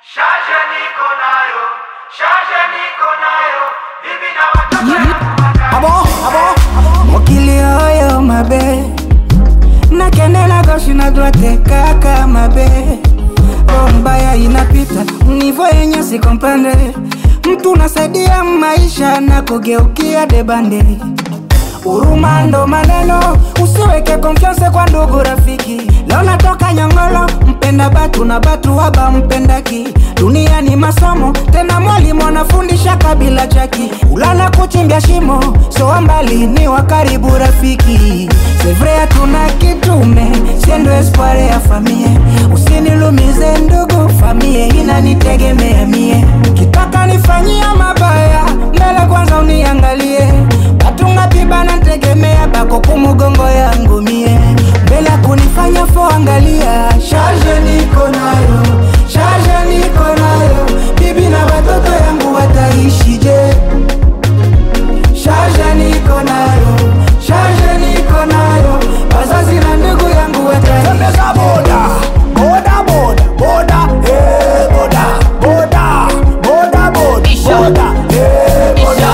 Shaje niko nayo, shaje niko nayo, bibi na watoto Abo, abo, mokili oyo mabe nakendela gauche na droite kaka mabe o mbaya inapita nivo yenye sikomprendre mtu nasaidia maisha na kugeukia debande Huruma ndo maneno, usiweke konfianse kwa ndugu rafiki. Leo natoka Nyongolo, mpenda batu na batu haba mpendaki. Dunia ni masomo, tena mwalimu anafundisha kabila chaki. Ulala kuchimbia shimo, so mbali ni wa karibu rafiki. Sevre hatuna kitume, siendo espoir ya famie. Usinilumize ndugu, famie inanitegemea mie. Kitaka nifanyia mabaya, mbele kwanza uniangalie. Batu ngapi bana ntegemea bako kumugongo yangu mie mbele ya kunifanya fo angalia charge niko nayo charge niko nayo bibi na watoto yangu wataishije charge niko nayo charge niko nayo wazazi na ndugu yangu Tembeza wataishije boda, boda, boda, boda, eh, boda, boda, boda, boda, Isha. boda, eh, boda.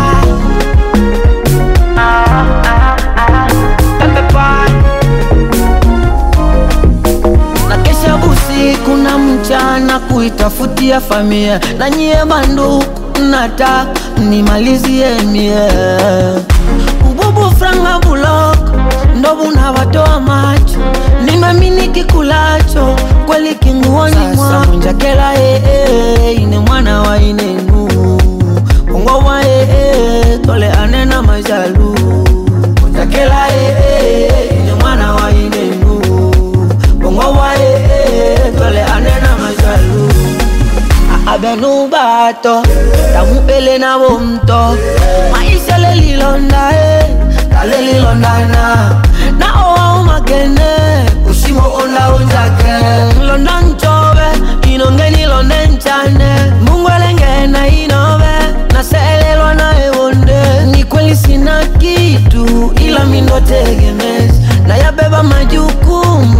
na kesha usiku na mchana kuitafutia familia na nyie banduku nataka nimalizie mie ububu franga bulok ndo bunawatoa macho nimamini kikulacho kweli kinguoni mwa munjakela ee ine mwana wa inenu kongo wa ee tole anena majalu munjakela ee ine mwana wa inenu kongo wa ee tole anena majalu abenu bato tamupele na bomto maisha lelilonda e talelilondana na owa umakene usimo onda unjake londa nchobe inongeni londe nchane mungwelengena inobe naselelwa na ewonde ni kweli sina kitu ila mindotegemezi nayabeba majukumu